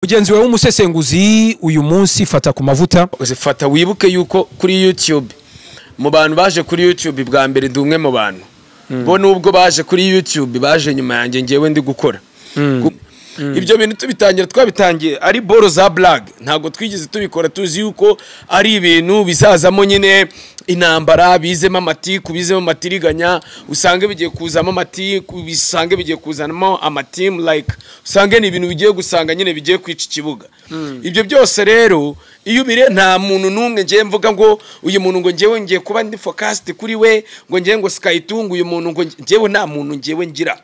mugenzi wawe w'umusesenguzi uyu munsi fata ku mavuta uzifata wibuke yuko kuri yutube mu bantu baje kuri yutube bwa mbere ndi umwe mu bantu bo nubwo baje kuri yutube baje nyuma yanjye ngewe ndi gukora Gu- ibyo bintu tubitangira twabitangiye ari boro za blague ntabwo twigeze tubikora tuzi yuko ari ibintu bizazamo nyine intambara bizemo amatiku bizemo amatiriganya usange bigiye kuzamo amatiku bisange bigiye kuzanamo amatimu like usange ni ibintu bigiye gusanga nyine bigiye kwica ikibuga ibyo byose rero iyo ubire nta muntu n'umwe ngiye mvuga ngo uyu muntu ngo ngewe ngiye kuba ndi focused kuri we ngo ngewe ngo sikayitunga uyu muntu ngo ngewe nta muntu ngewe ngira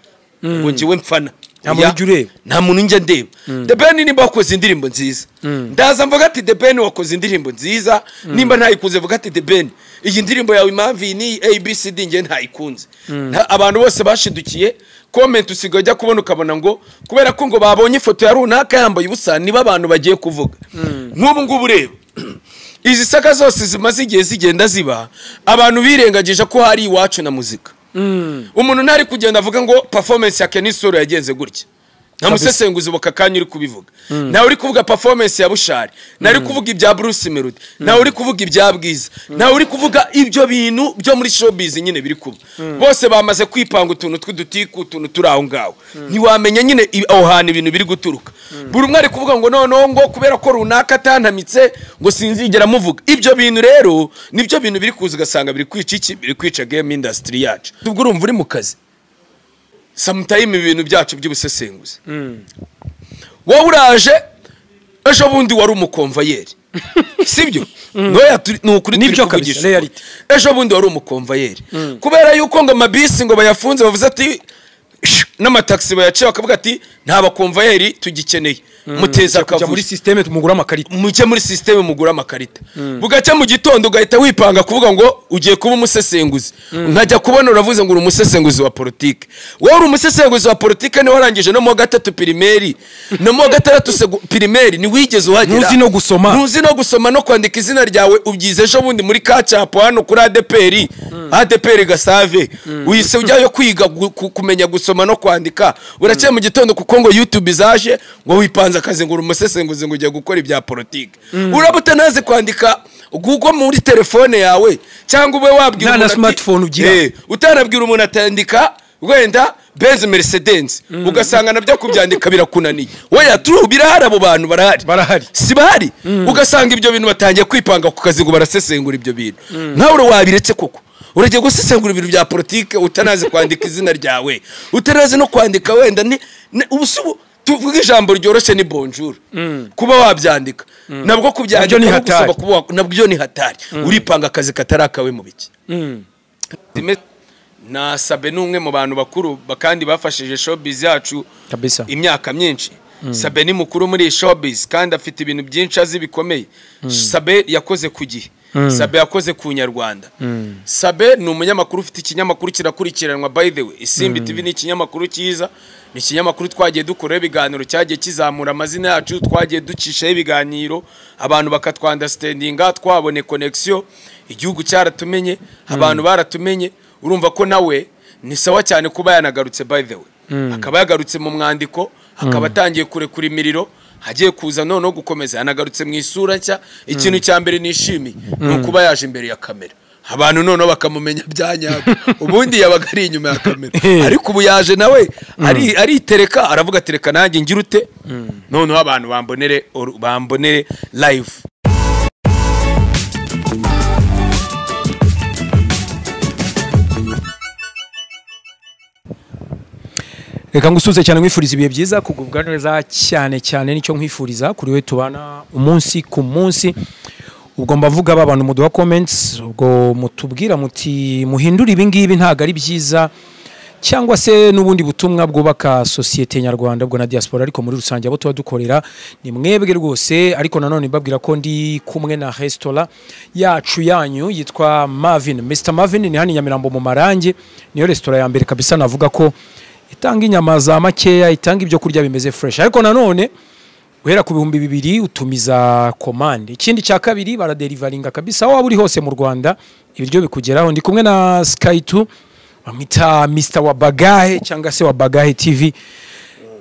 ngo ngewe mfana Nta muntu Oya. ujya ureba. nta muntu njya ndeba the ben nimba wakoze indirimbo nziza ndaza mvuga ati the ben wakoze indirimbo nziza nimba ntayikunze mvuga ati the ben iyi ndirimbo yawe impamvu iyi ni abcd nge ntayikunze Nta- abantu bose bashidukiye komenti usigaye ujya kubona ukabona ngo kubera ko ngo babonye ifoto ya runaka yambaye ubusa niba abantu bagiye kuvuga nk'ubu ngubu ureba izi saka zose zimaze igihe zigenda ziba abantu birengagije ko hari iwacu na muzika umuntu ntari kugenda avuga ngo performance ya Kenny Solo yagenze gutya nta musesenguzi ubu aka kanya uri kubivuga ntawe uri kuvuga performance ya bushari ntawe uri kuvuga ibya bruce melody ntawe uri kuvuga ibya bwiza ntawe uri kuvuga ibyo bintu byo muri showbiz nyine biri kuba bose bamaze kwipanga utuntu tw'udutiku utuntu turi aho ngaho ntiwamenya nyine i- aho hantu ibintu biri guturuka buri umwe ari kuvuga ngo noneho ngo kubera ko runaka atantamitse ngo sinzigera amuvuga ibyo bintu rero nibyo bintu biri kuza ugasanga biri kwica iki biri kwica game industry yacu ubwo urumva uri mu kazi samutayime ibintu byacu by'ubusesenguzi wowe uraje ejo bundi wari umukomvayeri sibyo ntoya turi- ni ukuri Nibyo kabisa, turi kuvugisha reality. ukuri. ejo bundi wari umukomvayeri kubera yuko ngo amabisi ngo bayafunze bavuze ati "Shh," n'amatagisi bayaciye bakavuga ati nta bakomvayeri tugikeneye muteza kujya muri akavuyo sisiteme tumugura amakarita muke muri sisiteme mugura amakarita bugacya mu gitondo ugahita wipanga kuvuga ngo ugiye kuba umusesenguzi nkajya kubona uravuze ngo uri umusesenguzi wa politike wowe uri umusesenguzi wa politike niwe warangije no mu wa gatatu pirimeri no mu wa gatandatu segu- pirimeri ntiwigeze uhagera Ntuzi no gusoma. ntuzi no gusoma no kwandika izina ryawe ubyize ejo bundi muri kacapo hano kuri adeperi adeperi gasave uhise ujyayo kwiga gu- ku- kumenya gusoma no kwandika urakeye mu gitondo kuko ngo yutube izaje ngo wipanze akazi ngo uri umusesenguzi ngo ugiye gukora ibya politiki uraba utanazi kwandika google muri telefone yawe cyangwa ube wabwira Nta na umuntu ati- smartphone ugira. Eh, utanabwira umuntu atandika wenda benzi mercedes ugasanga nabyo kubyandika birakunaniye weya turu birahari abo bantu barahari Barahari. si bahari ugasanga ibyo bintu batangiye kwipanga ku kazi ngo barasesengura ibyo bintu nawe ura wabiretse koko uragiye gusesengura ibintu bya politike utanazi kwandika izina ryawe utanazi no kwandika wenda ni ni- ubu si ubu tuvuga ijambo ryoroshye ni bonjour kuba wabyandika nabwo Nabyo kubyandika ni no hatari. gusaba kuba wa- nabyo ni hatari uripanga akazi katari akawe mu biki Dime- nasabe ni umwe mu bantu bakuru ba- kandi bafashije showbiz yacu Kabisa. imyaka myinshi sabe ni mukuru muri iyi showbiz kandi afite ibintu byinshi azi bikomeye sabe yakoze ku gihe sabe yakoze ku nyarwanda sabe ni umunyamakuru ufite ikinyamakuru kirakurikiranwa by the way isimbi tv ni ikinyamakuru cyiza ni ikinyamakuru twagiye dukuraho ibiganiro cyagiye kizamura amazina yacu twagiye ducishaho ibiganiro abantu bakatwandastandinga twabone connection igihugu cyaratumenye abantu baratumenye urumva ko nawe ni sawa cyane kuba yanagarutse by the way akaba yagarutse mu mwandiko akaba atangiye kurekura imiriro hagiye kuza noneho gukomeza yanagarutse mu isura nshya ikintu cya mbere nishimiye ni ukuba yaje imbere ya kamera abantu noneho bakamumenya bya nyabyo ubundi yabaga ari inyuma ya kamera ariko ubu yaje nawe ari- aritereka aravuga tereka nanjye ngira ute noneho abantu bambonere oru- bambonere live reka ngusuze cyane nkwifuriza ibihe byiza kugubwa neza cyane cyane nicyo nkwifuriza kuri we tubana umunsi ku munsi ubwo mbavuga ba bantu muduha comments ubwo mutubwira muti muhindure ibingibi ntabwo ari byiza cyangwa se n'ubundi butumwa bwubaka sosiyete nyarwanda ubwo na diaspora ariko muri rusange abo tuba dukorera ni mwebwe rwose ariko nanone mbabwira ko ndi kumwe na resitora yacu yanyu yitwa Marvin Mr Marvin ni hano i Nyamirambo mu Marange niyo resitora ya mbere kabisa navuga ko itanga inyama za makeya itanga ibyo kurya bimeze fresh ariko nanone guhera ku bihumbi bibiri utumiza komande ikindi cya kabiri baraderivaringa kabisa aho waba uri hose mu rwanda ibiryo bikugeraho ndi kumwe na skytu bamwita mr wabagahe cyangwa se wabagahe tv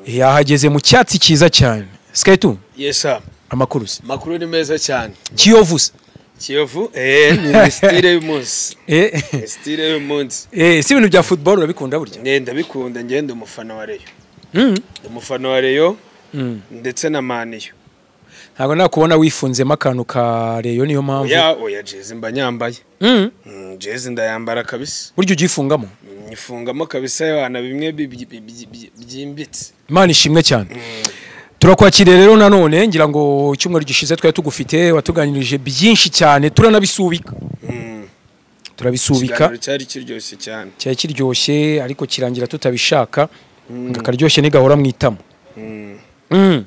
yahageze mu cyatsi cyiza cyane siketu yesa amakuru se amakuru ni meza cyane kiyovu se kiyovu eh ni style y'umunsi Eh, style y'umunsi eh, si ibintu bya football urabikunda burya nge ndabikunda nge ndi umufana wa Rayon ndi umufana wa Rayon Mm. ndetse na Maniyo ntabwo nakubona wifunzemo akantu ka reyo niyo mpamvu ya oya jezi mba nyambaye Mm. Mm, jezi ndayambara kabisa burya ugifungamo Mm, nyifungamo kabisa yana bimwe bi- bi- bi- bi- bi- byimbitse imana ishimwe cyane turakwakiriye rero nanone ngira ngo icyumweru gishize twari tugufite watuganirije byinshi cyane turanabisubika Mm, turabisubika ikiganiro cyari kiryoshye cyane cyari kiryoshye ariko kirangira tutabishaka ngo akaryoshye ntigahora mu itama Mm, Mm.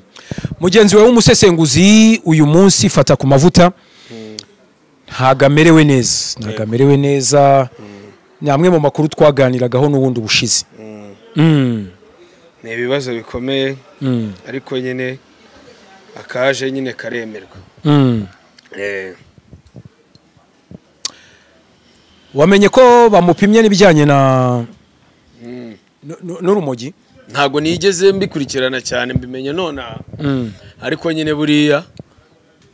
mugenzi wawe w'umusesenguzi uyu munsi fata ku mavuta ntabwo amerewe neza ntabwo amerewe neza ni amwe mu makuru twaganiragaho n'ubundi bushize mm. Mm. ni ibibazo bikomeye Mm. ariko nyine akaje nyine karemerwa Mm. Eh, wamenye ko bamupimye n'ibijyanye na mm. nu- nu- n'urumogi ntabwo nigeze mbikurikirana cyane mbimenye nonaha Mm. ariko nyine buriya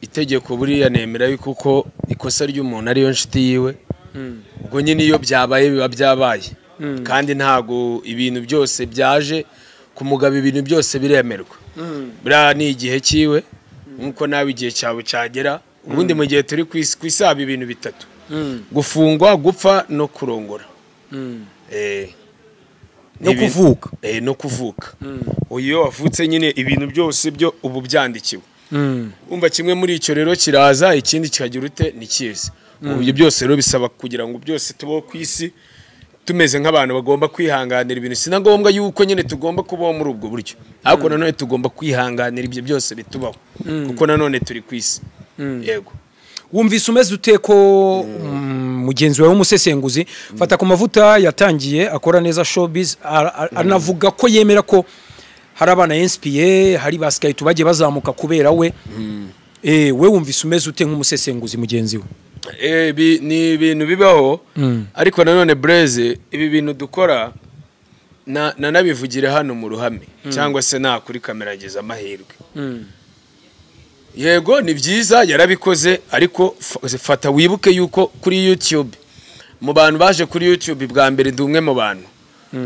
itegeko buriya nemera yuko uko ikosa ry'umuntu ariyo nshuti yiwe Mm. ubwo nyine iyo byabaye biba byabaye kandi ntabwo ibintu byose byaje ku mugabo ibintu byose biremerwa buriya ni igihe cyiwe nk'uko nawe igihe cyawe cyagera ubundi mu gihe turi ku isi- ku isaba ibintu bitatu gufungwa gupfa no kurongora no Eh, ni ibintu- kuvuka eh, no kuvuka uyu iyo wavutse nyine ibintu byose byo ubu byandikiwe Mm. umva kimwe muri icyo rero kiraza ikindi kikagira ute ntikizi ubu ibyo byose rero bisaba kugira ngo byose tubeho ku isi tumeze nk'abantu bagomba kwihanganira ibintu si na ngombwa yuko nyine tugomba kubaho muri ubwo buryo ariko nanone tugomba kwihanganira ibyo byose bitubaho kuko nanone turi ku isi yego wumvise umeze ute ko mm, mugenzi wawe w'umusesenguzi fata ku mavuta yatangiye akora neza showbiz ara- ara- anavuga ko yemera ko hari abana yensipiye hari ba sikayiti bagiye bazamuka kubera we Eh, we wumvise umeze ute nk'umusesenguzi mugenzi we Eh, bi- ni ibintu bibaho Mm. ariko nanone bureze ibi bintu dukora na- nanabivugire hano mu ruhame cyangwa se nta kuri kamera ageze amahirwe yego ni byiza yarabikoze ariko fa- fata wibuke yuko kuri youtube mu bantu baje kuri youtube bwa mbere ndi umwe mu bantu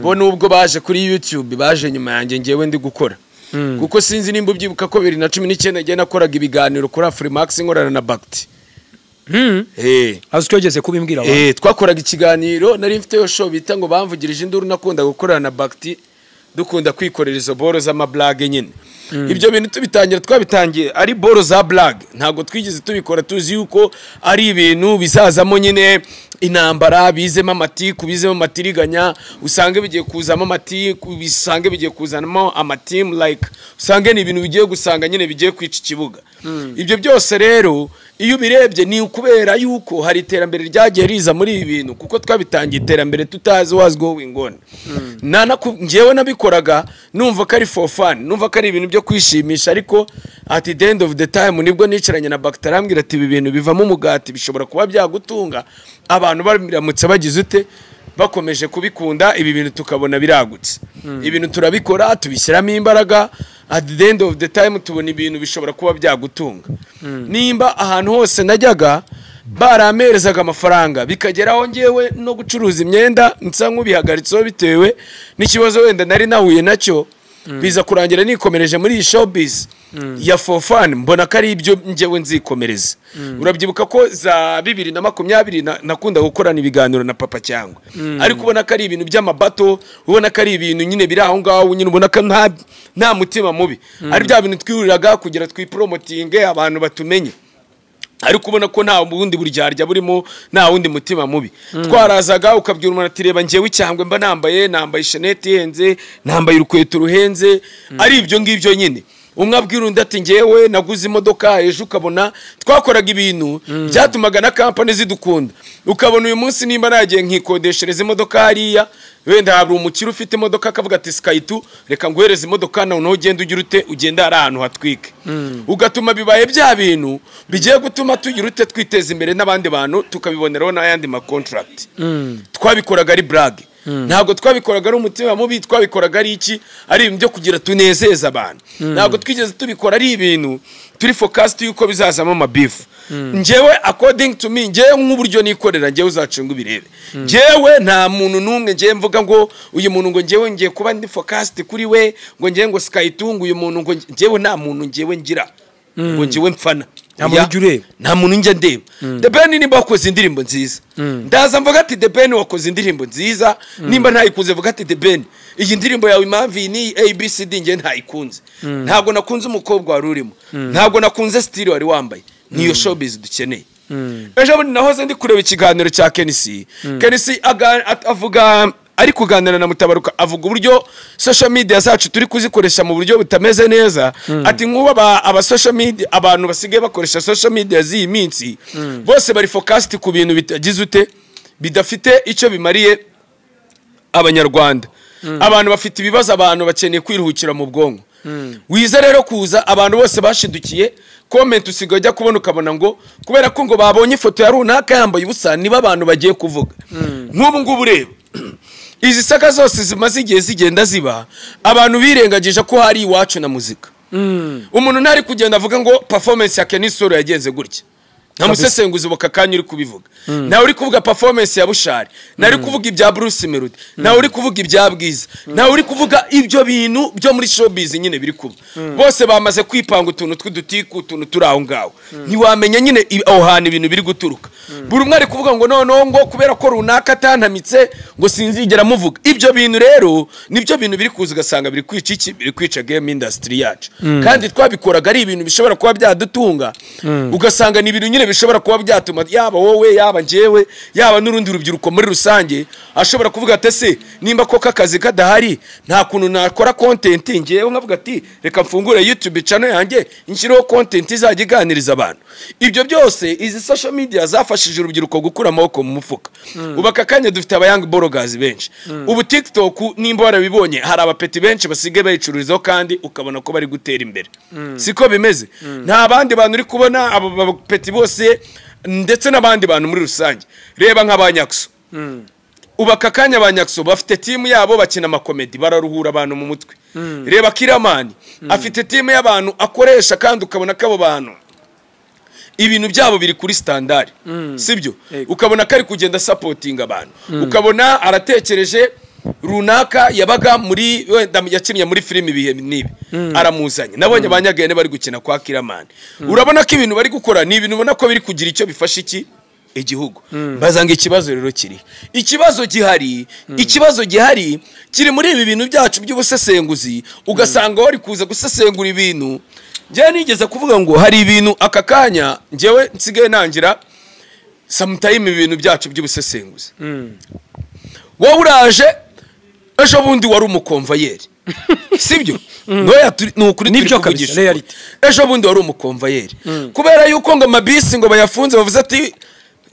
bo nubwo baje kuri youtube baje nyuma yanjye ngewe ndi gukora kuko sinzi nimba ubyibuka ko bibiri na cumi n'icyenda njye nakoraga ibiganiro kuri afurimax nkorana na bagiti Eh. azi ko yageze kubimbwira abantu Eh, twakoraga ikiganiro nari mfiteyo show bita ngo bamvugirije induru nakunda gukorana na Bakti dukunda kwikorera izo boro z'amablage nyine ibyo bintu tubitangira twabitangiye ari boro za blage ntabwo twigeze tubikora tuzi yuko ari ibintu bizazamo nyine intambara bizemo amatiku bizemo amatiriganya usange bigiye kuzamo amatiku bisange bigiye kuzanamo amatimu like usange ni ibintu bigiye gusanga nyine bigiye kwica ikibuga ibyo byose rero iyo ubirebye ni ukubera yuko hari iterambere ryagiye riza muri ibi bintu kuko twabitangiye iterambere tutazi wazwiho wingona Nanaku- njyewe nabikoraga numva ko ari for fun numva ko ari ibintu byo kwishimisha ariko at the end of the time nibwo nicaranye na bagiteri arambwira ati ibi bintu bivamo umugati bishobora kuba byagutunga abantu baramutse bagize ute bakomeje kubikunda ibi bintu tukabona biragutse ibintu turabikora tubishyiramo imbaraga at the end of the time tubona ibintu bishobora kuba byagutunga nimba ahantu hose najyaga baramperezaga amafaranga bikageraho ngewe no gucuruza imyenda nsa nk'ubihagaritseho bitewe n'ikibazo wenda nari nahuye nacyo biza kurangira nikomereje muri iyi showbiz ya fofani mbona ko ari ibyo ngewe nzikomereza urabyibuka ko za bibiri na makumyabiri na- nakunda gukorana ibiganiro na papa cyangwa ariko ubona ko ari ibintu by'amabato ubona ko ari ibintu nyine biri aho ngaho nyine ubona ko nta nta mutima mubi ari bya bintu twihuriraga kugira twiporomotinge abantu batumenye ariko ubona ko nta wundi buryarya burimo nta wundi mutima mubi twarazaga ukabwira umuntu ati reba njyewe icyangwe mba nambaye nambaye shenete ihenze nambaye urukweto ruhenze ari ibyo ngibyo nyine umwe abwira undi ati njyewe naguze imodoka ejo ukabona twakoraga ibintu byatumaga na kampani zidukunda ukabona uyu munsi nimba nagiye nkikodeshereza imodoka hariya wenda hari umukire ufite imodoka akavuga ati skayitu reka nguhereze imodoka nawe nawe ugenda ugira ute ugenda hari ahantu hatwike ugatuma bibaye bya bintu bigiye gutuma tugira ute twiteza imbere n'abandi bantu tukabiboneraho n'ayandi makontaragiti twabikoraga ari burage ntabwo twabikoraga ari umutima mubi twabikoraga ari iki ari ibintu byo kugira tunezeze abantu ntabwo twigeze tubikora ari ibintu turi fokasiti y'uko bizazamo amabifu ngewe akodingi tu mi ngewe nk'uburyo nikorera ngewe uzacunga ibirebe ngewe nta muntu n'umwe ngewe mvuga ngo uyu muntu ngo ngewe ngiye kuba ndi fokasiti kuri we ngo ngewe ngo sikayitunga uyu muntu ngo ngewe nta muntu ngewe ngira ngo ngewe mfana Nta muntu ujya ureba. nta muntu njya ndeba depeni nimba wakoze indirimbo nziza ndaza mvuga ati depeni wakoze indirimbo nziza nimba ntayikunze mvuga ati depeni iyi ndirimbo yawe impamvu iyi ni abcd ngewe ntayikunze ntabwo nakunze umukobwa wari urimo ntabwo nakunze sitiri wari wambaye niyo showbiz dukeneye ejo bundi nahoze ndi kureba ikiganiro cya kenisi kenisi aga- at- avuga ari kuganira na mutabaruka avuga uburyo social media zacu turi kuzikoresha mu buryo butameze neza ati nk'ubu aba, aba social media abantu basigaye bakoresha social media z'iyi minsi bose bari focused ku bintu bitagize ute bidafite icyo bimariye abanyarwanda abantu bafite ibibazo abantu bakeneye kwiruhukira mu bwonko wize rero kuza abantu bose bashidukiye komenti usigaye ujya kubona ukabona ngo kubera ko ngo babonye ifoto ya runaka yambaye ubusa niba abantu bagiye kuvuga nk'ubu ngubu reba izi saka zose zimaze igihe zigenda ziba abantu birengagije ko hari iwacu na muzika umuntu ntari kugenda avuga ngo performance ya kenisoro yagenze gutya nta musesenguzi waka kanya uri kubivuga nawe uri kuvuga performance ya bushari nawe uri kuvuga ibya bruce melody nawe uri kuvuga ibya bwiza nawe uri kuvuga ibyo bintu byo muri showbiz nyine biri kuba bose bamaze kwipanga utuntu tw'udutiku utuntu turi aho ngaho ntiwamenya nyine i- aho hantu ibintu biri guturuka buri umwe ari kuvuga ngo noneho ngo kubera ko runaka atantamitse ngo sinzigera muvuga ibyo bintu rero nibyo bintu biri kuza ugasanga biri kwica iki biri kwica game industry yacu kandi twabikoraga ari ibintu bishobora kuba byadutunga ugasanga ni ibintu nyine bishobora kuba byatuma yaba wowe yaba njyewe yaba n'urundi rubyiruko muri rusange ashobora kuvuga ati ese nimba koko akazi kadahari nta kuntu nakora content ngewe nkavuga ati reka mfungure youtube channel yanjye nshyireho content izajya iganiriza abantu ibyo byose izi social media zafashije urubyiruko gukura amaboko mu mufuka ubu aka kanya dufite abayangi borogazi benshi ubu tiktok nimba warabibonye hari abapeti benshi basigaye bayicururizaho kandi ukabona ko bari gutera imbere siko bimeze nta bandi bantu uri kubona abo bapeti bose ndetse n'abandi bantu muri rusange reba nk'abanyakso ubu aka kanya ba nyakso bafite timu yabo bakina amakomedi bararuhura abantu mu mutwe reba kiramani afite timu y'abantu akoresha kandi ukabona ko abo bantu ibintu byabo biri kuri standard sibyo Yego. ukabona ko ari kugenda supporting abantu ukabona aratekereje runaka yabaga muri wenda yakinnye muri filime ibihe n'ibi aramuzanye nabonye ba nyagene bari gukina kwa kiramani urabona ko ibintu bari gukora ni ibintu ubona ko biri kugira icyo bifasha iki igihugu mbaza ngo ikibazo rero kiri ikibazo gihari ikibazo gihari kiri muri ibi bintu byacu by'ubusesenguzi ugasanga wari kuza gusesengura ibintu njyewe nigeze kuvuga ngo hari ibintu aka kanya njyewe nsigaye nangira samutayime ibintu byacu by'ubusesenguzi wowe uraje ejo bundi wari umukomvayeri sibyo ntoya turi- ni ukuri Nibyo kabisa, turi kuvugisha ukuri. reality. ejo bundi wari umukomvayeri kubera yuko ngo amabisi ngo bayafunze bavuze ati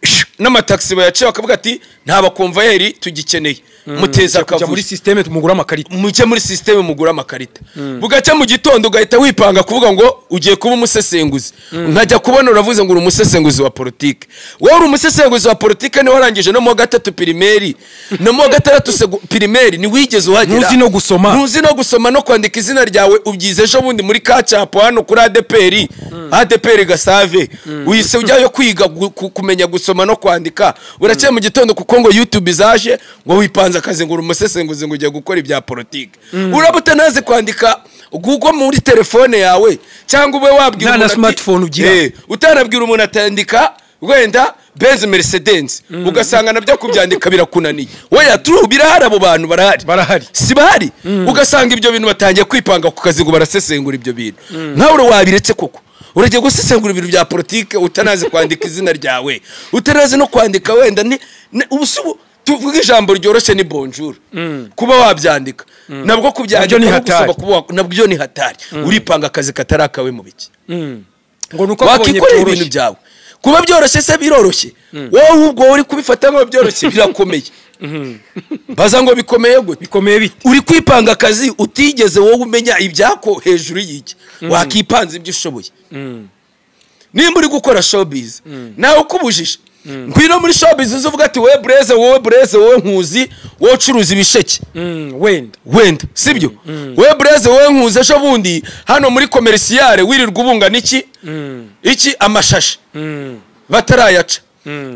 "Shh," n'amatagisi bayaciye bakavuga ati nta bakomvayeri tugikeneye muteza kujya muri akavuyo sisiteme tumugura amakarita muke muri sisiteme mugura amakarita bugacya mu gitondo ugahita wipanga kuvuga ngo ugiye kuba umusesenguzi nkajya kubona uravuze ngo uri umusesenguzi wa politike wowe uri umusesenguzi wa politike niwe warangije no mu wa gatatu pirimeri no mu wa gatandatu segu- pirimeri ntiwigeze uhagera Ntuzi no gusoma. ntuzi no gusoma no kwandika izina ryawe ubyize ejo bundi muri kacapo hano kuri adeperi adeperi gasave uhise ujyayo kwiga gu- ku- kumenya gusoma no kwandika urakeye mu gitondo kuko ngo yutube zaje ngo wipanze akazi ngo uri umusesenguzi ngo ugiye gukora ibya politiki uraba utanazi kwandika google muri telefone yawe cyangwa ube wabwira Nta na umuntu ati- smartphone ugira. Eh, utanabwira umuntu atandika wenda benzi mercedes ugasanga nabyo kubyandika birakunaniye weya turu birahari abo bantu barahari Barahari. si bahari ugasanga ibyo bintu batangiye kwipanga ku kazi ngo barasesengura ibyo bintu nawe ura wabiretse koko uragiye gusesengura ibintu bya politike utanazi kwandika izina ryawe utanazi no kwandika wenda ni ni- ubu si ubu tuvuga ijambo ryoroshye ni bonjour kuba wabyandika nabwo kubyandika Nabyo ni no gusaba hatari. kuba wa- nabyo ni hatari uripanga akazi katari akawe mu biki ngo ni uko akubonye wakikorera ibintu byoroshye byawe kuba byoroshye se biroroshye wowe ahubwo uri kubifata nk'aho byoroshye birakomeye baza ngo bikomeye gute bikomeye bite uri kwipanga akazi utigeze wowe umenya ibyako hejuru y'iki wakipanze ibyo ushoboye nimba uri gukora showbiz nawe ukubujije ngwino muri shopizi uzi uvuga ati wowe bureze wowe bureze wowe nkuzi wowe ucuruza ibisheke Mm, wenda wenda sibyo wowe bureze wowe nkuzi ejo bundi hano muri komerisiyare wirirwa ubunga n'iki iki amashashi batarayaca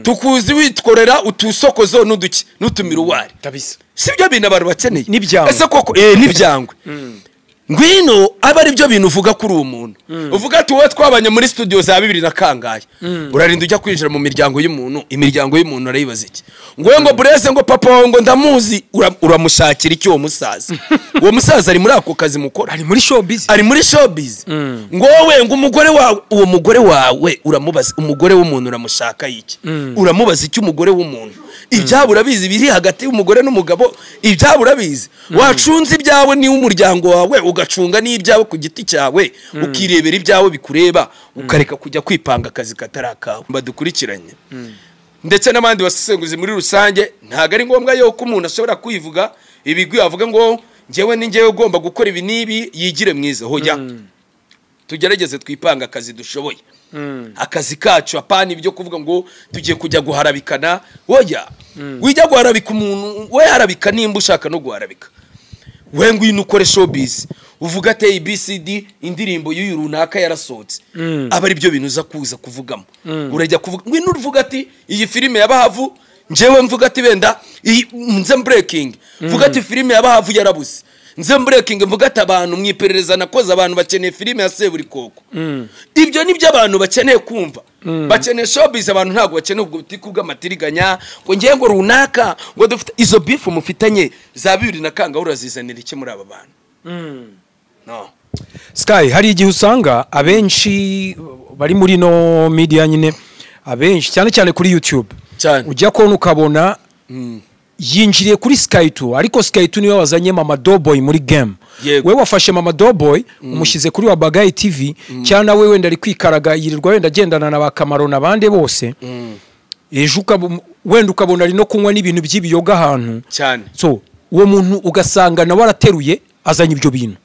tukuzi witworera utusokozo n'uduki n'utumiruwari kabisa si byo bintu abantu bakeneye N'ibyangwe. ese koko eh, n'ibyangwe ngwino aba ari byo bintu uvuga kuri uwo muntu uvuga ati wowe twabanye muri studio za bibiri na kangahe urarinda ujya kwinjira mu miryango y'umuntu imiryango y'umuntu urayibaza iki ngo wowe ngo bureze ngo papa wawe ngo ndamuzi ura- uramushakira iki uwo musaza uwo musaza ari muri ako kazi mukora ari muri showbiz ari muri showbiz ngo wowe ngo umugore wawe uwo mugore wawe uramubaza umugore w'umuntu uramushaka iki uramubaza icyo umugore w'umuntu ibyabo urabizi biri hagati y'umugore n'umugabo ibyabo urabizi wacunze ibyawe n'iw'umuryango wawe ugacunga n'ibyawe ku giti cyawe ukirebera ibyawe bikureba ukareka kujya kwipanga akazi katari akawe badukurikiranye ndetse n'abandi basesenguzi muri rusange ntabwo ari ngombwa yuko umuntu ashobora kwivuga ibigwi avuga ngo njyewe ni njyewe ugomba gukora ibi n'ibi yigire mwiza hoya tugerageze twipange akazi dushoboye akazi kacu apana ibyo kuvuga ngo tugiye kujya guharabikana hoya wijya guharabika umuntu we harabika nimba ushaka no guharabika we ngwino ukore showbiz uvuga ati abcd indirimbo y'uyu runaka yarasohotse aba ari byo bintu uza kuza kuvugamo urajya kuvuga ngwino uvuga ati iyi filime ya bahavu njyewe mvuga ati benda iyi nze mbrekingi mvuga ati filime ya bahavu yarabuze nze mbrekingi mvuga ati abantu mu iperereza nakoze abantu bakeneye filime ya seburikoko ibyo ni byo abantu bakeneye kumva bakeneye showbiz abantu ntabwo bakeneye ubwo butiku bw'amatiriganya ngo ngewe ngo runaka ngo dufite izo bifu mufitanye za bibiri na kanga urazizanira iki muri aba bantu no sky hari igihe usanga abenshi bari muri no media nyine abenshi cyane cyane kuri youtube Cyane. ujya kubona ukabona yinjiriye kuri sky two ariko sky two niwe wazanye mama doboy muri game Yego. we wafashe mama doboy umushyize kuri wa bagayi tv cyangwa nawe wenda ari kwikaraga yirirwa wenda agendana na ba kamaro n'abandi bose ejo ukaba- wenda ukabona ari no kunywa n'ibintu by'ibiyoga ahantu cyane so uwo muntu ugasanga nawe arateruye azanye ibyo bintu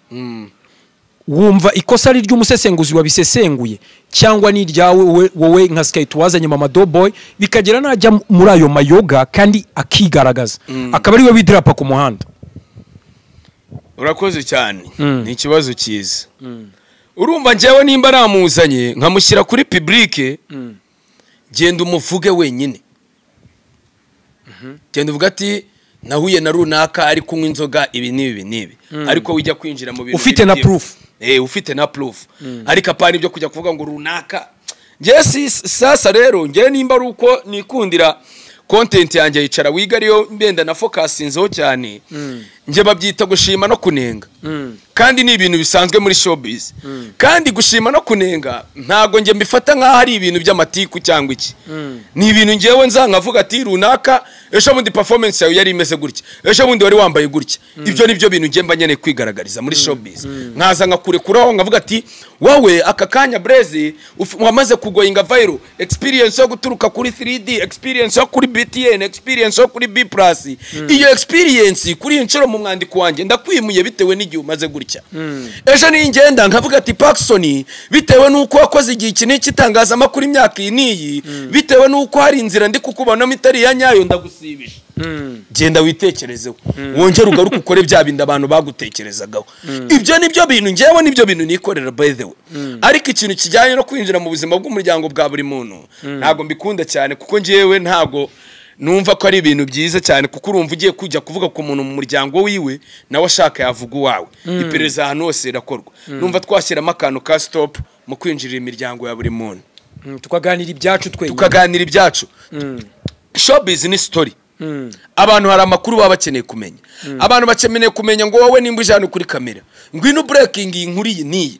wumva ikosa ari ry'umusesenguzi wabisesenguye cyangwa ni iryawe wowe- wowe nka sikayiti wazanye mama doboy bikagera najya muri ayo mayoga kandi akigaragaza akaba ariwe widirapa ku muhanda urakoze cyane ni ikibazo cyiza urumva njyewe nimba namuzanye nkamushyira kuri pibulike genda umuvuge wenyine genda uvuga ati nahuye na runaka ari kunywa inzoga ibi n'ibi n'ibi ariko wijya kwinjira mu bintu Ufite bibi na by'ibi. proof. eh ufite na proof ariko apana ibyo kujya kuvuga ngo runaka njye si sasa rero njye nimba ari uko nikundira content yanjye yicara wiga ariyo mbenda na fokasinzeho cyane njye babyita gushima no kunenga kandi ni ibintu bisanzwe muri showbiz kandi gushima no kunenga ntabwo njye mbifata nk'aho ari ibintu by'amatiku cyangwa iki ni ibintu ngewe nza nkavuga ati runaka ejo bundi performance yawe yari imeze gutya ejo bundi wari wambaye gutya ibyo ni byo bintu ngiye mba nkeneye kwigaragariza muri showbiz nkaza nkakurekuraho nkavuga ati wowe aka kanya breze uf- wamaze kugoyinga viral experience yo guturuka kuri 3d experience yo kuri btn experience yo kuri b plus iyo experience kuri iyi nshuro mu mwandiko wanjye ndakwimuye bitewe n'igihe umaze gutya ejo niyo ngenda nkavuga ati pakisoni bitewe n'uko wakoze igihe iki n'iki itangazamakuru imyaka iyi n'iyi bitewe n'uko hari inzira ndi kukubonamo itari iya nyayo ndagusibisha genda witekerezeho wongere ugaruke ukore bya bindi abantu bagutekerezagaho ibyo ni byo bintu ngewe ni byo bintu nikorera by the way ariko ikintu kijyanye no kwinjira mu buzima bw'umuryango bwa buri muntu ntabwo mbikunda cyane kuko ngewe ntabwo numva ko ari ibintu byiza cyane kuko urumva ugiye kujya kuvuga ku muntu mu muryango wiwe nawe ashaka yavuga uwawe iperereza ahantu hose rirakorwa numva twashyiramo akantu ka stop mu kwinjirira imiryango ya buri muntu tukaganira ibyacu twenyine tukaganira ibyacu showbiz ni story abantu hari amakuru baba bakeneye kumenya abantu bakeneye kumenya ngo wowe nimba uje hano kuri kamera ngwino breaking iyi nkuru iyi n'iyi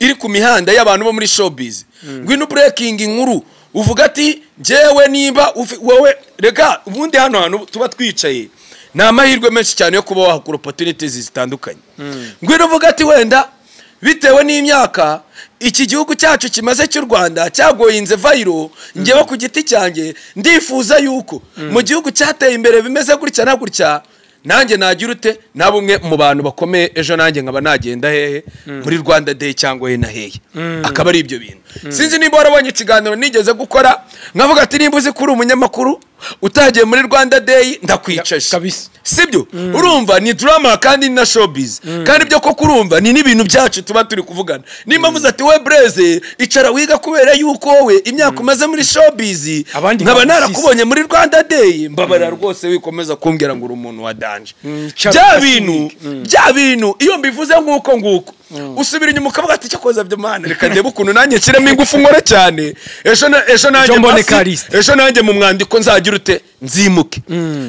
iri ku mihanda y'abantu bo muri showbiz ngwino breaking inkuru uvuga ati njyewe nimba ufi- wowe reka ubundi hano hantu tuba twicaye ni amahirwe menshi cyane yo kuba wahakura opportunities zitandukanye ngwino uvuga ati wenda bitewe n'imyaka iki gihugu cyacu kimaze cy'u rwanda cyagoyinze vayiro ngewe ku giti cyanjye ndifuza yuko mu gihugu cyateye imbere bimeze gutya na gutya nanjye nagira ute na bumwe mu bantu bakomeye ejo nanjye nkaba nagenda hehe muri rwanda day cyangwa he na hehe akaba ari ibyo bintu sinzi niba warabonye ikiganiro nigeze gukora nkavuga ati nimba uzi ko uri umunyamakuru utagiye muri rwanda day ndakwicaje Kabisa. sibyo urumva ni drama kandi ni na showbiz kandi ibyo koko urumva ni n'ibintu byacu tuba turi kuvugana nimba muze ati we breze icara wiga kubera yuko wowe imyaka umaze muri showbiz Abandi nkaba bagusize. narakubonye muri rwanda day mbabarira rwose wikomeza kumbwira ngo uri umuntu wa danje Charles bya Gasirigi. bintu bya bintu iyo mbivuze nk'uko nguko usubira inyuma ukavuga ati cyakoza byo mana reka ndebe ukuntu nanjye nshyiremo ingufu nkore cyane ejo na- ejo nanjye mbone pasi- Callixte. ejo nanjye mu mwandiko nzagira ute nzimuke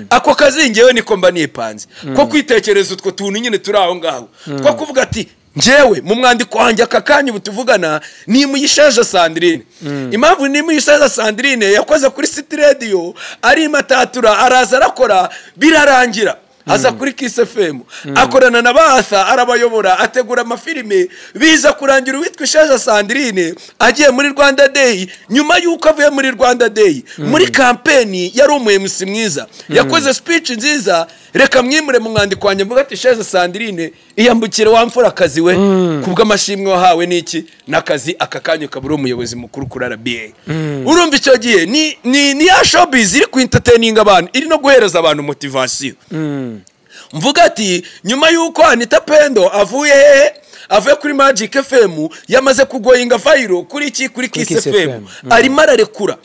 ako kazi ngewe niko mba nipanze ko kwitekereza utwo tuntu nyine turi aho ngaho two kuvuga ati ngewe mu mwandiko wanjye aka kanya ubu tuvugana ni muyishaje sandirine impamvu ni muyishaje sandirine yakoze kuri siti radiyo arimatatura araza arakora birarangira aza kuri kisi femu akorana na batha arabayobora ategura amafilime biza kurangira uwitwa ishaja sandirine agiye muri rwanda day nyuma y'uko avuye muri rwanda day muri kampeni yari umuyemusi mwiza yakoze speech nziza reka mwimure mu mwandiko wanjye mvuga ati ishaja sandirine iyambukire wa mfurakazi we ku bw'amashimwe wahawe n'iki n'akazi aka kanya ukaba uri umuyobozi mukuru kuri rba urumva icyo gihe ni ni ni ya showbiz iri ku entertaining abantu iri no guhereza abantu motivasiyo mvuga ati nyuma y'uko anita pendo avuye hehe avuye kuri magic fm yamaze kugoyinga vayiro kuri iki kuri kisi Kiss fm FM. arimo ararekura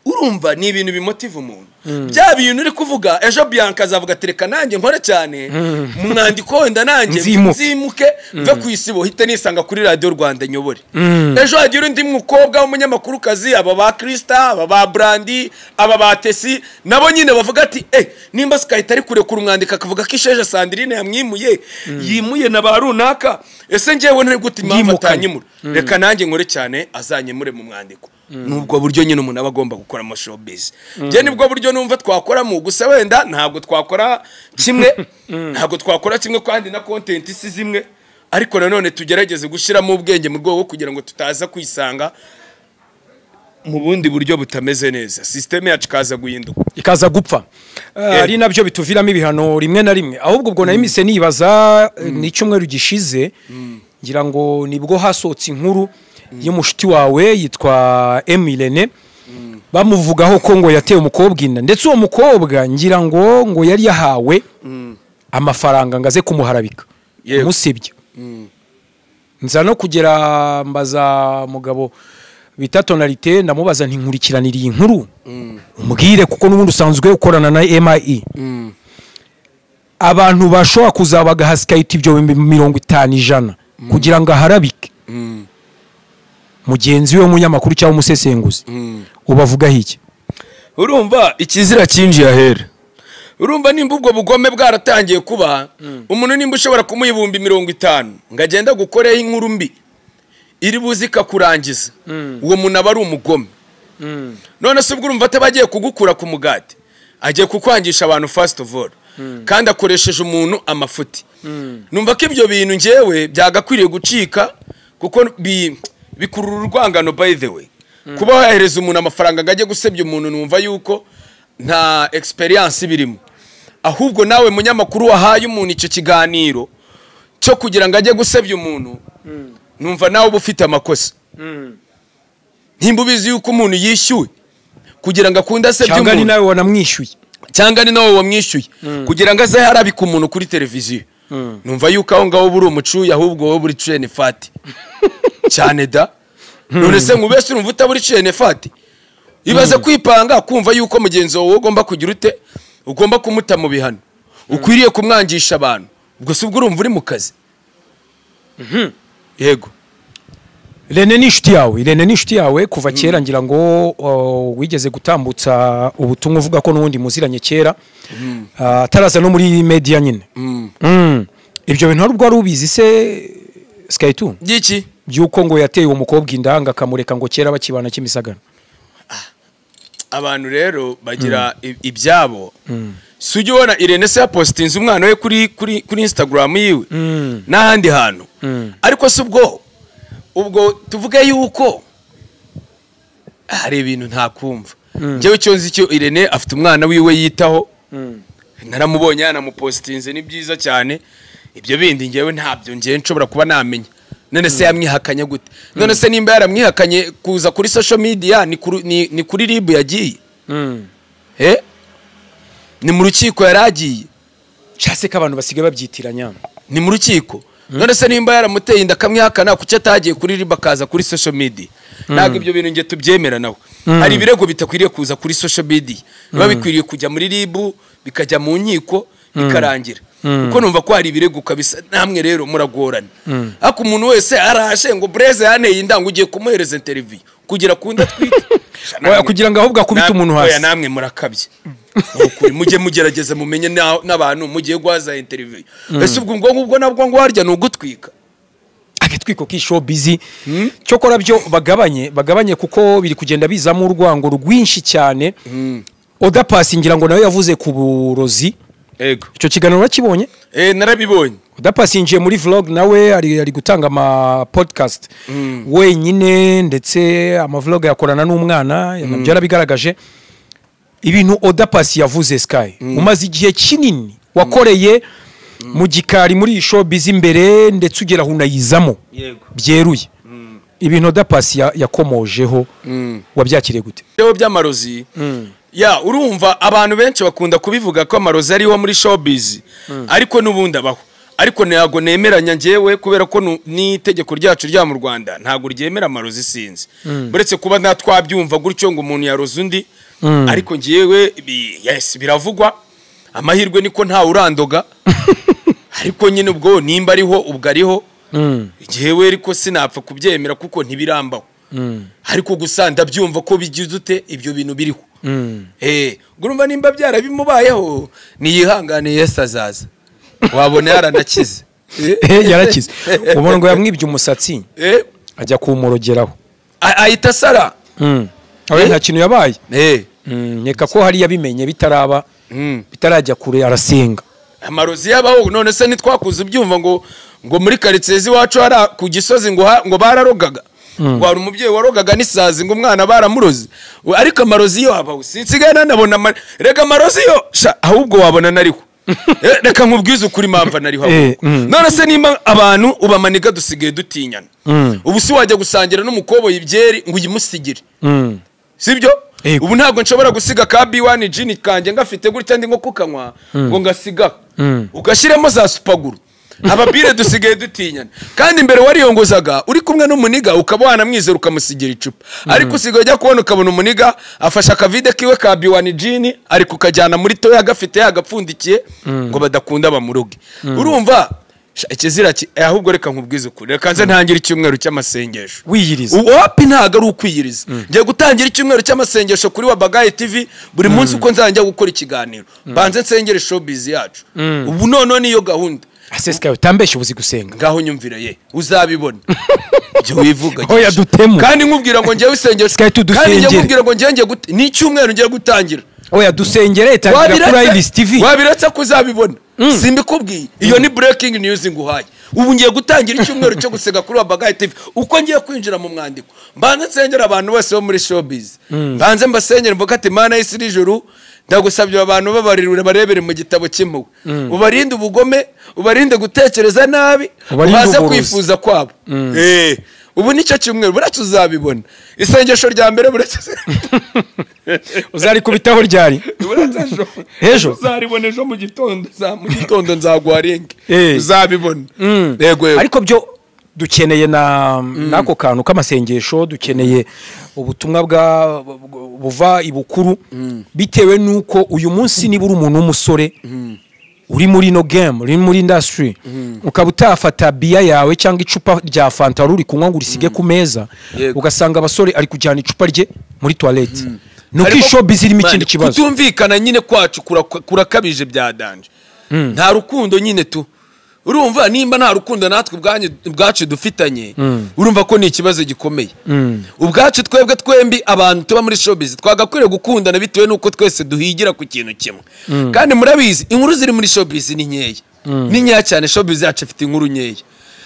urumva ni ibintu bimutiva umuntu bya bintu uri kuvuga ejo bianca azavuga ati reka nanjye nkore cyane mu mwandiko wenda nanjye Nzimuke. nzimuke mve ku isibo hite nisanga kuri radiyo rwanda nyobore ejo hagira undi mukobwa w'umunyamakurukazi aba ba kirisita aba ba burandi aba ba tesi nabo nyine bavuga ati eh nimba sikahita ari kurekura umwandiko akavuga ko isheje sandirine yamwimuye yimuye na ba runaka ese ngewe ntari gute impamvu Yimukanye. atanyimura reka nanjye nkore cyane azanyemure mu mwandiko nubwo buryo nyine umuntu aba agomba gukora amashowbiz njye nibwo buryo numva twakoramo gusa wenda ntabwo twakora kimwe ntabwo twakora kimwe kandi na kontenti si zimwe ariko nanone tugerageze gushyiramo ubwenge mu rwego rwo kugira ngo tutaza kwisanga mu bundi buryo butameze neza sisiteme yacu ikaza guhinduka ikaza gupfa Eh, ari nabyo bituviramo ibihano rimwe na rimwe ahubwo ubwo nahise nibaza eh, n'icyumweru gishize ngira ngo nibwo hasohotse inkuru y'umushuti wawe yitwa emirene bamuvugaho ko ngo yateye umukobwa inda ndetse uwo mukobwa ngira ngo ngo yari yahawe amafaranga ngo aze kumuharabika Yego. umusebya nza no kugera mbaza mugabo bita tonalite ndamubaza ntinkurikiranire iyi nkuru umbwire kuko n'ubundi usanzwe ukorana na MIE abantu bashobora kuzaba bagaha sikayiti ibyo bihumbi mirongo itanu ijana kugira ngo aharabike mugenzi we w'umunyamakuru cyangwa umusesenguzi ubavugaho iki urumva ikizira cyinjiye ahera urumva nimba ubwo bugome bwaratangiye kuba umuntu nimba ushobora kumuha ibihumbi mirongo itanu ngo agende agukoreho inkuru mbi iri buze ikakurangiza uwo muntu aba ari umugome none se ubwo urumva ataba agiye kugukura ku mugati agiye kukwangisha abantu fasiti ofu oru kandi akoresheje umuntu amafuti numva ko ibyo bintu ngewe byagakwiriye gucika kuko bi- bikurura urwangano by the way kuba wahereza umuntu amafaranga ngo ajye gusebya umuntu numva yuko nta egisperiyanse birimo ahubwo nawe munyamakuru wahaye umuntu icyo kiganiro cyo kugira ngo ajye gusebya umuntu numva nawe uba ufite amakosa nimba ubizi yuko umuntu yishyuwe kugira ngo akunde asebye cyangwa ni umuntu nawe wanamwishyuye cyangwa ni nawe wamwishyuye kugira ngo aze harabika umuntu kuri televiziyo numva yuko aho ngaho uba uri umucuya ahubwo wowe uri cene fati cyane da none se nkubese urumva utaba uri cene fati ibaze kwipanga kumva yuko mugenzi wawe ugomba kugira ute ugomba kumuta mu bihano ukwiriye kumwangisha abantu ubwo si bwo urumva uri mu kazi yego Rene ni inshuti yawe Rene ni inshuti yawe kuva kera ngira ngo uh, wigeze gutambutsa ubutumwa uvuga ko n'ubundi muziranye kera Uh, ataraza no muri media nyine Mm. ibyo bintu hari ubwo wari ubizi se sikayituni byiki by'uko ngo yateye uwo mukobwa inda ngo akamureka ngo kera bakibana kimisagara abantu rero bagira i- ibyabo si ujya ubona irene se yapositinze umwana we kuri kuri kuri instagram yiwe n'ahandi hantu ariko si ubwo ubwo tuvuge yuko hari ibintu ntakumva njyewe icyo nzi cyo irene afite umwana wiwe yitaho naramubonye yanamupositinze ni byiza cyane ibyo bindi ngewe ntabyo ngewe nshobora kuba namenya none se yamwihakanye gute none se nimba yaramwihakanye kuza kuri social media ni kuri- ni- ni kuri ribu yagiye Eh? ni mu rukiko yari agiye nshase ko abantu basigaye babyitiranya ni mu rukiko none se nimba yaramuteye inda akamwihakana kuki atagiye kuri ribu akaza kuri social media ntabwo ibyo bintu nge tubyemera nawe hari ibirego bitakwiriye kuza kuri social media biba bikwiriye kujya muri ribu bikajya mu nkiko bikarangira kuko numva ko hari ibirego kabisa namwe rero muragorana ariko umuntu wese arashe ngo bureze yaneye inda ngo ugiye kumuhereza interiviyu kugira ku nda atwite Oya, kugira ngo ahubwo akubite Namwe- umuntu oya, hasi namwe murakabye Ni ukuri mujye mugerageza mumenye na- n'abantu mugiye guhaza interiviyu ese ubwo ubwo ngubwo nabwo ngo harya ni ugutwika agatwiko k'ishow bizi cyokora byo bagabanye bagabanye kuko biri kugenda bizamo urwango rwinshi cyane oda pasi ngira ngo nawe yavuze ku burozi ego icyo kiganiro urakibonye eh narabibonye udapasinjiye muri vlog nawe ari, ari gutanga ama podcast wenyine ndetse amavlog yakorana n'umwana nabyo yarabigaragaje ibintu odapasi yavuze sky umaze igihe kinini wakoreye mu gikari muri iyi showbiz imbere ndetse ugera aho unayizamo yego byeruye ibintu odapasi ya- yakomojeho wabyakiriye gute byo by'amarozi ya urumva abantu benshi bakunda kubivuga ko amarozi ariho muri showbiz ariko n'ubundi abaho ariko ntabwo nemeranya ngewe kubera ko nu- n'itegeko ryacu rya mu rwanda ntabwo ryemera amarozi sinzi uretse kuba nta twabyumva gutyo ngo umuntu yaroze undi ariko ngewe bi- yes biravugwa amahirwe niko ntawe urandoga ariko nyine ubwo nimba ariho ubwo ariho ngewe ariko sinapfa kubyemera kuko ntibirambaho ariko gusa ndabyumva ko bigize ute ibyo bintu biriho Eh, urumva nimba byarabimubayeho niyihangane yesu azaza wabona yaranakize Eh, yarakize ubona ngo yamwibye umusatsi Eh, ajya kuwumurogeraho a- ahita asara Mm. Oya, Eh? nta kintu yabaye Eh, nkeka ko hari yabimenye bitaraba mm. bitarajya kure arasenga amarozi y'abahu none se ntitwakuze ibyumva ngo ngo muri karitsiye z'iwacu hari ku gisozi ngo ha- ngo bararogaga ngo hari umubyeyi warogaga n'isazi ngo umwana baramuroze We- ariko amarozi yo abahu sinsigaye nanabona ama- reka amarozi yo sha ahubwo wabona nariho Eh, reka nkubwize ukuri mpamvu nariho Eh, ahubwo. mm. none se nimba abantu ubamanika dusigaye dutinyana ubu si wajya gusangira n'umukoboyi ibyeri ngo uyimusigire sibyo Yego. ubu ntabwo nshobora gusiga ka b1 jini kanjye ngafite gutya ndi nko kukanywa ngo ngasigaho ugashyiramo za supaguru ababire dusigaye dutinyana kandi mbere wariyongozaga uri kumwe n'umuniga ukaba wanamwizera ukamusigira icupa ariko usigaye ujya kubona ukabona umuniga afashe akavide kiwe ka b1 jini ari kukajyana muri toya gafite yagapfundikiye ngo badakunda bamuruge urumva sha, ikizira ki- eh, ahubwo reka nkubwize ukuri reka nze ntangire icyumweru cy'amasengesho wiyiriza wapi ntabwo ari ukwiyiriza ngiye gutangira icyumweru cy'amasengesho kuri wa bagaye tv buri munsi uko nzajya gukora ikiganiro banze nsengere showbiz yacu ubu noneho niyo gahunda aseseka utambeshye ubuzi gusenga ngaho nyumvira ye uzabibona ibyo wivuga Oya, gisha. dutemu. kandi nkubwira ngo ngewe isengesho Sky tudusengere. kandi ngewe nkubwira ngo ngewe ngiye gute ni icyumweru ngiye gutangira oya dusengere itangira kuri ibisi tivi wabiretse ko uzabibona simbikubwiye iyo ni breaking news nguhaye ubu ngiye gutangira icyumweru cyo gusega kuri wabagaye tv uko ngiye kwinjira mu mwandiko mbanze nsengera abantu bose bo muri showbiz mbanze mbasengera mvuga ati mana y'isi n'ijuru ndagusabye abantu babarirure barebere mu gitabo cy'impuhwe ubarinde ubugome ubarinde gutekereza nabi Ubarinde ubaze uburozi. kwifuza kwabo Eh, ubu nicyo cyumweru buretse uzabibona isengesho rya mbere buretse uzarikubitaho ryari Uretse ejo Ejo? uzaribona ejo mu gitondo za- mu gitondo nzaguharenga Eh. uzabibona yego yego ariko byo dukeneye na n'ako kantu k'amasengesho dukeneye ubutumwa bwa bu- buva ibukuru bitewe n'uko uyu munsi niba uri umuntu w'umusore uri muri ino game uri muri indasitiri ukaba utafata biya yawe cyangwa icupa rya fanta wari uri kunywa ngo urisige ku meza Yego. ugasanga abasore ari kujyana icupa rye muri tuwarete ni uko Harimo- iyi showbiz irimo ikindi Man, kibazo kutumvikana nyine kwacu kuraka- kurakabije bya danje nta rukundo nyine tu urumva nimba nta rukundo natwe ubwanye- ubwacu dufitanye urumva ko ni ikibazo gikomeye ubwacu twebwe twembi abantu tuba muri showbiz twagakwiriye gukundana bitewe n'uko twese duhigira ku kintu kimwe kandi murabizi inkuru ziri muri showbiz ni nkeya ni nkeya cyane showbiz yacu ifite inkuru nkeya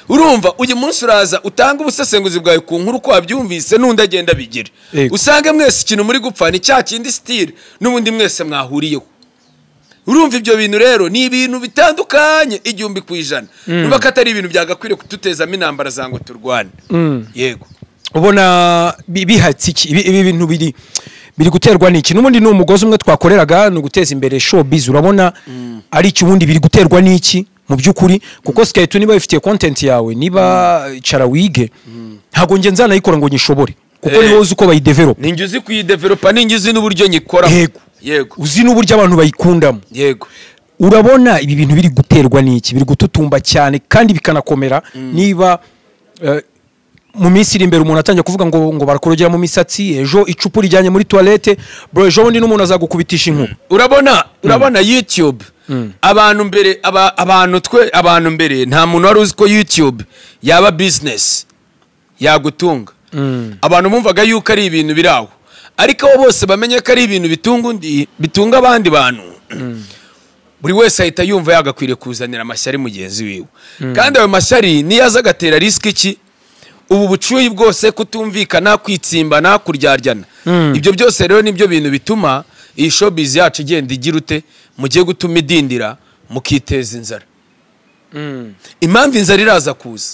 urumva uyu munsi uraza utanga ubusesenguzi bwawe ku nkuru uko wabyumvise n'undi agenda abigira Yego. usange mwese ikintu muri gupfa ni cya kindi sitire n'ubundi mwese mwahuriyeho urumva ibyo bintu rero ni ibintu bitandukanye igihumbi ku ijana niba ko atari ibintu byagakwiriye kudutezamo intambara za ngo turwane yego ubona bi- bihatse iki ibi ibi bintu biri biri guterwa n'iki n'ubundi ni umugozi umwe twakoreraga ni uguteza imbere showbiz urabona ari iki ubundi biri guterwa n'iki mu by'ukuri kuko skate niba wifitiye content yawe niba cara wige ntabwo njye nzanayikora ngo nyishobore kuko Eh. niba uzi uko bayidevelopa ninjye uzi kuyidevelopa ninjye uzi n'uburyo nyikoramo Yego. yego uzi n'uburyo abantu bayikundamo yego urabona ibi bintu biri guterwa n'iki biri gututumba cyane kandi bikanakomera niba eh, mu minsi iri imbere umuntu atangiye kuvuga ngo ngo barakorogera mu misatsi ejo icupa rijyanye muri toilette bro ejo bundi n'umuntu azagukubitisha inkuba urabona urabona youtube abantu mbere aba- abantu twe abantu mbere nta muntu wari uzi ko youtube yaba business yagutunga abantu bumvaga yuko ari ibintu biri aho ariko abo bose bamenye ko ari ibintu bitunga undi bitunga abandi bantu buri wese ahita yumva yagakwiriye kuzanira amashyari mugenzi wiwe kandi ayo mashyari niyo aza agatera risiki ki ubu bucuyi bwose kutumvikana kwitsimbana kuryaryana ibyo byose rero nibyo bintu bituma iyi showbiz yacu igenda igira ute mugiye gutuma idindira mukiteza inzara impamvu inzara iraza kuza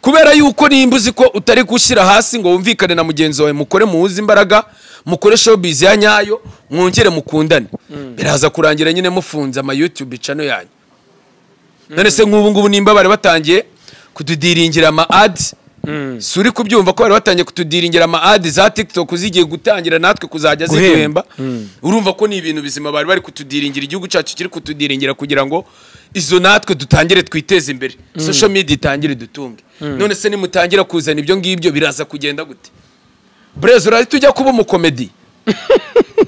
kubera yuko nimba uzi ko utari gushyira hasi ngo wumvikane na mugenzi wawe mukore muwuze imbaraga mukore showbiz ya nyayo mwongere mukundane biraza kurangira nyine mufunze ama youtube channel yanyu none se nk'ubu ngubu nimba bari batangiye kutudiringira ama ads si uri kubyumva ko bari batangiye kutudiringira ama ads za tiktok zigiye gutangira natwe kuzajya Guhemba. ziduhemba urumva ko ni ibintu bizima bari bari kutudiringira igihugu cyacu kiri kutudiringira kugira ngo izo natwe dutangire twiteze imbere social media itangire dutunge none se nimutangira kuzana ibyo ngibyo biraza kugenda gute brez urahita ujya kuba umukomedi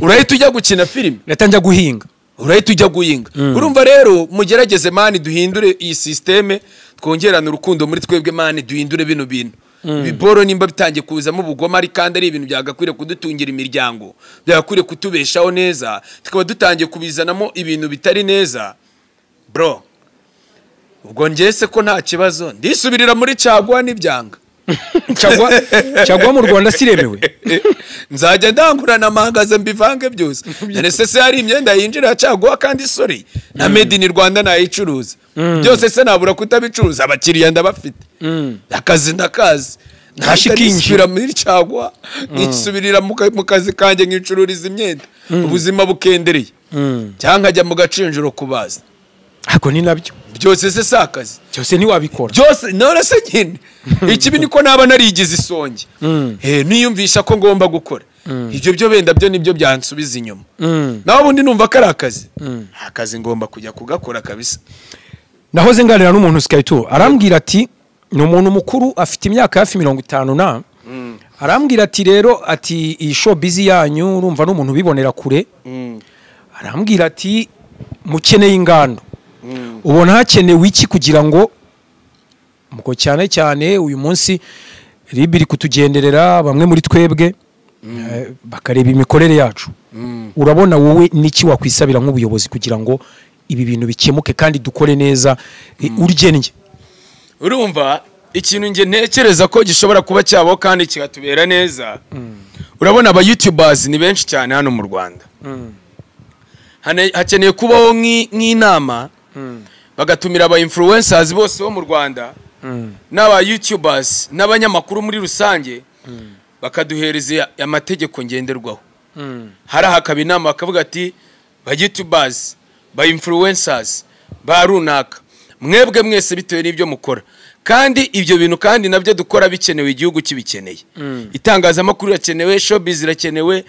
urahita ujya gukina filime natangiye guhinga urahita ujya guhinga urumva rero mugerageze mani duhindure iyi sisiteme twongerane urukundo muri twebwe mani duhindure bino bintu ibiboro nimba bitangiye kuzamo ubugome ari kandi ari ibintu byagakwiriye kudutungira imiryango byagakwiriye kutubeshaho neza tukaba dutangiye kubizanamo ibintu bitari neza bro ubwo ngese ko nta kibazo ndisubirira muri caguwa n'ibyanga cyagwa cyagwa mu Rwanda siremewe nzajya ndangurana amahagaze mbivange byose none se se hari imyenda yinjira caguwa kandi sori na made in rwanda nayicuruza byose se nabura kutabicuruza abakiriya ndabafite akazi ndakazi Hashikingi. ntashyikishyura muri caguwa nisubirira mu ka- mu kazi kanjye nkicururiza imyenda ubuzima bukendereye cyangwa nkajya mu gacinjiro kubaza ako ni nabyo byose se si akazi cyose ntiwabikora byose none se nyine ikibi niko naba narigize isonge Eh, niyumvisha ko ngomba gukora ibyo byo wenda byo nibyo byansubiza inyuma nawe ubundi numva ko ari akazi akazi ngomba kujya kugakora kabisa nahoze nganira n'umuntu sikayito arambwira ati ni umuntu mukuru afite imyaka hafi mirongo itanu na arambwira ati rero ati iyi showbiz yanyu urumva n'umuntu ubibonera kure arambwira ati mukeneye ingando ubona hakenewe iki kugira ngo muko cyane cyane uyu munsi rib iri kutugenderera bamwe muri twebwe eh, bakareba imikorere yacu urabona wowe n'iki wakwisabira nk'ubuyobozi kugira ngo ibi bintu bikemuke kandi dukore neza eh, urgennye urumva ikintu nge ntekereza ko gishobora kuba cyabaho kandi kigatubera neza urabona aba youtubers ni benshi cyane hano mu rwanda Hane- hakeneye kubaho nk'i- nk'inama bagatumira aba influencers bose bo mu rwanda n'aba youtubers n'abanyamakuru muri rusange bakaduhereza amategeko ngenderwaho hari hakaba inama bakavuga ati ba youtubers ba influencers ba runaka mwebwe mwese bitewe n'ibyo mukora kandi ibyo bintu kandi nabyo dukora bikenewe igihugu kibikeneye itangazamakuru irakenewe showbiz irakenewe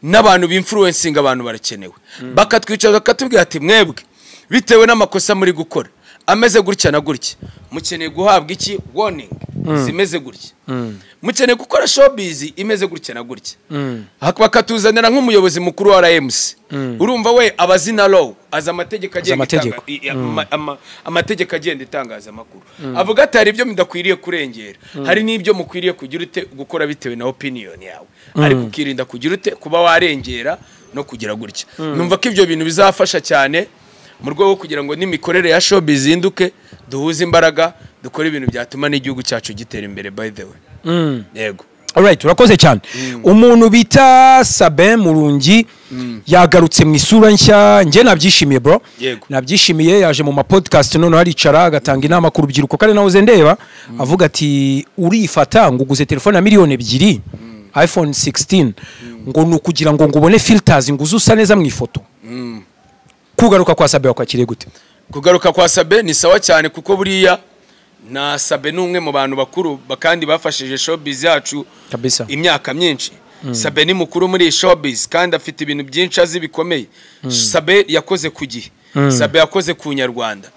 n'abantu b'influencing abantu barakenewe bakatwicara bakatubwira ati mwebwe bitewe n'amakosa muri gukora ameze gutya na gutya mukeneye guhabwa iki warning zimeze gutya mukeneye gukora showbiz imeze gutya na gutya Hak- bakatuzanira nk'umuyobozi mukuru wa RMC urumva we abazi na law azi amategeko agenga amategeko. itanga- i- ama- ama- amategeko agenda itangazamakuru avuga ati hari ibyo mudakwiriye kurengera hari n'ibyo mukwiriye kugira ute gukora bitewe na opinion yawe ariko ukirinda kugira ute kuba warengera no kugira gutya numva ko ibyo bintu bizafasha cyane mu rwego rwo kugira ngo n'imikorere ya showbiz izinduke duhuze imbaraga dukore ibintu byatuma n'igihugu cyacu gitera imbere by the way yego alright urakoze cyane umuntu bita sabin murungi yagarutse mu isura nshya njye nabyishimiye bro Yego. nabyishimiye yaje mu mapodcast noneho aricara agatanga inama ku rubyiruko kandi nawe uze ndeba avuga ati urifata ngo uguze telefone ya miliyoni ebyiri iphone 16 ngo ni ukugira ngo ngo ubone filters ngo uze usa neza mu ifoto kugaruka kwa sabe wakwakiriye gute kugaruka kwa sabe ni sawa cyane kuko buriya na sabe ni umwe mu bantu bakuru ba- kandi bafashije showbiz yacu kabisa imyaka myinshi sabe ni mukuru muri iyi showbiz kandi afite ibintu byinshi azi bikomeye sabe yakoze ku gihe sabe yakoze ku nyarwanda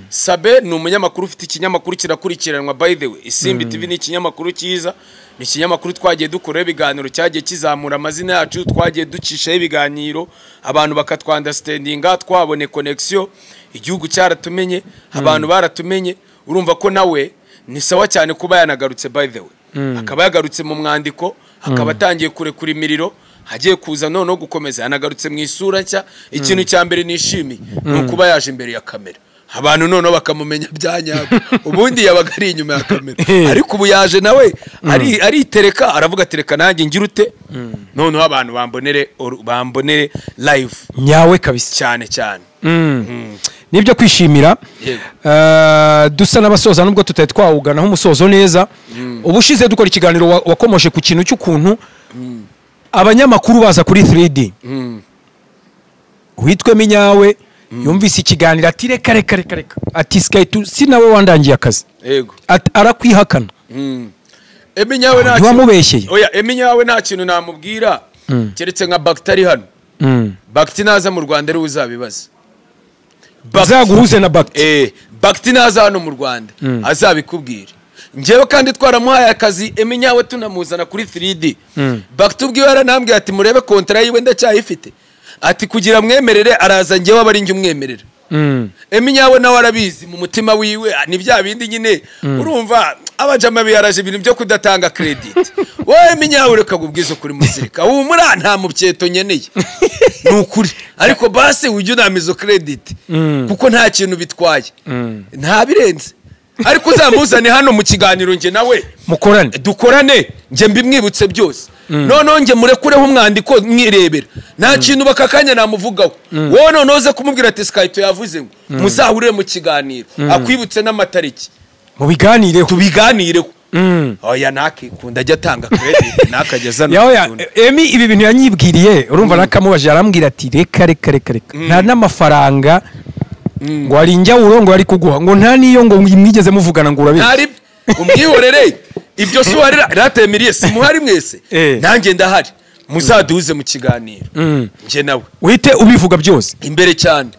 sabe ni umunyamakuru ufite ikinyamakuru kirakurikiranwa by the way isimbi tv ni ikinyamakuru cyiza ni ikinyamakuru twagiye dukuraho ibiganiro cyagiye kizamura amazina yacu twagiye ducishaho ibiganiro abantu bakatwandastandinga twabone connection igihugu cyaratumenye abantu baratumenye urumva ko nawe ni sawa cyane kuba yanagarutse by the way akaba yagarutse mu mwandiko akaba atangiye kurekura imiriro hagiye kuza noneho gukomeza yanagarutse mu isura nshya ikintu cya mbere nishimiye ni ukuba yaje imbere ya kamera abantu noneho bakamumenya bya nyabyo ubundi yabaga ari inyuma ya kamera ariko ubu yaje nawe ari- aritereka aravuga tereka nanjye ngira ute noneho abantu bambonere or- bambonere live nyawe kabisa cyane cyane nibyo kwishimira Yego. Eh, dusa n'abasoza nubwo tutari twawuganaho umusozo neza ubushize dukora ikiganiro wa- wakomoje ku kintu cy'ukuntu abanyamakuru baza kuri 3d witwemo inyawe yumvise ikiganiro ati reka reka reka reka ati sky tu si nawe wandangiye akazi yego Ati, arakwihakana Emi nyawe nta kintu- ntiwamubeshyeye oya emi nyawe nta kintu namubwira keretse nka bagitari hano Mm. bagiti naza mu rwanda ariwe uzabibaza azaguhuze na bagiti Eh, bagiti naza hano mu rwanda azabikubwira njyewe kandi twaramuhaye akazi emi nyawe tunamuzana kuri 3d bagiti ubwiwe yaranambwiye ati murebe kontara yiwe ndacyayifite ati kugira mwemerere araza njyewe aba ari njye umwemerera Mm. emi nyawe nawe arabizi mu mutima wiwe ah, ni bya bindi nyine urumva abajama biyaraje ibintu byo kudatanga krediti wowe emi nyawe reka gubwize ukuri muzirika humura nta mubyeto nkeneye ni ukuri ariko base ujye unama izo krediti kuko nta kintu bitwaye nta birenze ariko uzamuzane hano mu kiganiro njye nawe mukorane dukorane njye mbimwibutse byose noneho njye murekureho umwandiko mwirebera nta kintu bakakanya namuvugaho wowe noneho uze kumubwira ati sikayito yavuze ngo muzahurire mu kiganiro akwibutse n'amatariki mu biganireho tubiganireho oya ntakikunda ajya atanga krediti ntakageza yawe ya- emi ibi bintu yanyibwiriye urumva nakamubajije arambwira ati reka reka reka reka nta n'amafaranga ngo hari injyawuro ngo ari kuguha ngo nta n'iyo ngo mwigeze muvugana ngo urabizi ntari umwihorere ibyo si uwarira rate miriye si muhari mwese Eh. nanjye ndahari muzaduhuze mu kiganiro njye nawe uhite ubivuga byose imbere cyane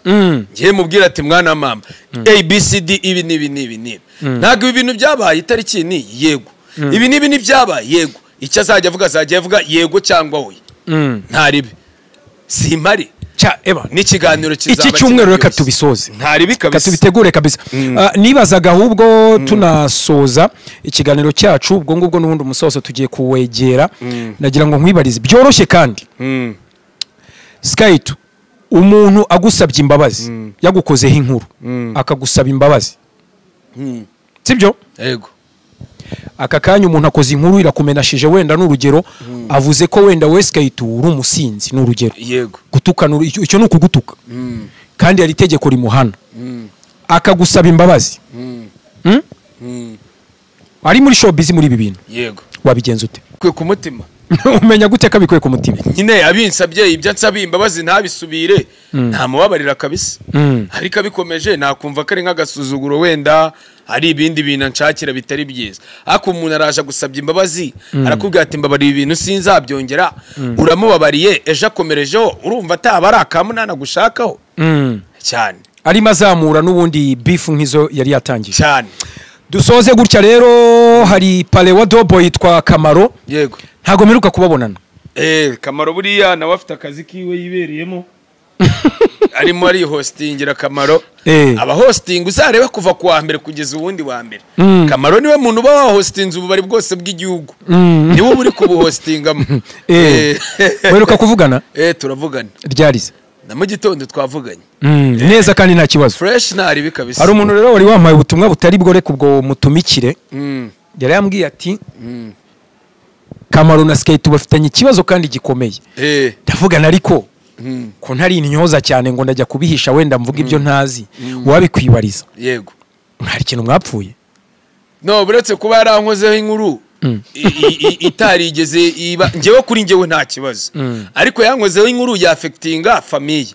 ngiye mubwira ati mwana mama abcd ibi n'ibi n'ibi n'ibi ntabwo ibi bintu byabaye itariki ni iyi, yego ibi n'ibi ntibyabaye yego icyo azajya avuga azajya avuga yego cyangwa oya ntaribi simpari Cya, eba, n'ikiganiro kizaba iki cyumweru kirimo reka byose. tubisoze ntaribi Reka kabisa tubitegure kabisa Ah, nibazaga ahubwo tunasoza ikiganiro cyacu ubwo ngubwo n'ubundi umusozo tugiye kuwegera nagira ngo nkwibarize byoroshye kandi Mm. sikayito umuntu agusabye imbabazi yagukozeho inkuru akagusaba imbabazi sibyo yego aka kanya umuntu akoze inkuru irakumenashije wenda n'urugero avuze ko wenda we sikayito uri umusinzi n'urugero yego gutukana uru- icyo- icyo ni ukugutuka kandi hari itegeko rimuhana akagusaba imbabazi Mm? ari muri showbiz muri ibi bintu yego wabigenza ute kwe ku mutima umenya gute ko abikuye ku mutima nyine abinsabye ibyo ansaba imbabazi ntabisubire ntamubabarira kabisa ariko abikomeje nakumva ko ari nk'agasuzuguro wenda hari ibindi bintu anshakira bitari byiza ariko umuntu araje agusabye imbabazi arakubwira ati mbabarira ibintu sinzabyongera uramubabariye ejo akomerejeho urumva ataba ari akamunana gushakaho cyane arimo azamura n'ubundi bifu nk'izo yari yatangije cyane dusoze gutya rero hari palewa dobo yitwa kamaro yego ntago mperuka kubabonana Eh, kamaro buriya nawe afite akazi kiwe yibereyemo arimo arihostingira kamaro Eh. abahostinga uzarebe kuva ku wa mbere kugeza uwundi wa mbere kamaro niwe muntu uba wahostinze ububari bwose bw'igihugu niwe uba uri kubuhostingamo Eh. Eh. mperuka kuvugana Eh, turavugana ryarize na mu gitondo twavuganye Mm, neza kandi nta kibazo fresh ntaribi kabisa hari umuntu rero wari wampaye ubutumwa butari bwo reka ubwo mutumikire Mm, yari yambwiye ati kamaro na skate bafitanye ikibazo kandi gikomeye eh ndavugana ariko ko ntari intyoza cyane ngo ndajya kubihisha wenda mvuga ibyo ntazi uwabikwibariza yego hari ikintu mwapfuye no buretse kuba yarankozeho inkuru i- i- i- itarigeze iba ngewe kuri ngewe nta kibazo ariko yankozeho inkuru yafekitinga famiye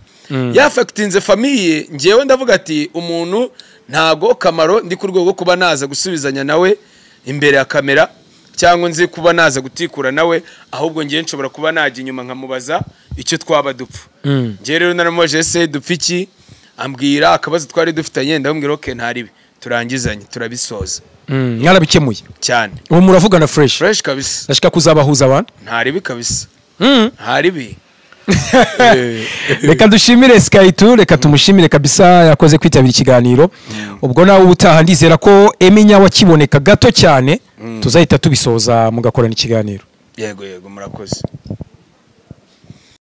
yafekitinze famiye ngewe ndavuga ati umuntu ntago kamaro ndi ku rwego rwo kuba naza gusubizanya nawe imbere ya kamera cyangwa nzi kuba naza gutikura nawe ahubwo ngewe nshobora kuba najya inyuma nkamubaza icyo twaba dupfa ngewe rero naramubajije ese dupfa iki ambwira akabazo twari dufitanye ndamubwira oke ntaribi turangizanye turabishoza mwarabikemuye cyane ubu muravugana fureshi fureshi kabisa ndashaka kuzabahuza abantu nta ribi kabisa Mm. nta ribi reka dushimire sikayituru reka tumushimire kabisa yakoze kwitabira ikiganiro ubwo nawe ubutaha ndizera ko emenya wakiboneka gato cyane tuzahita tubisoza mugakorana ikiganiro yego yego murakoze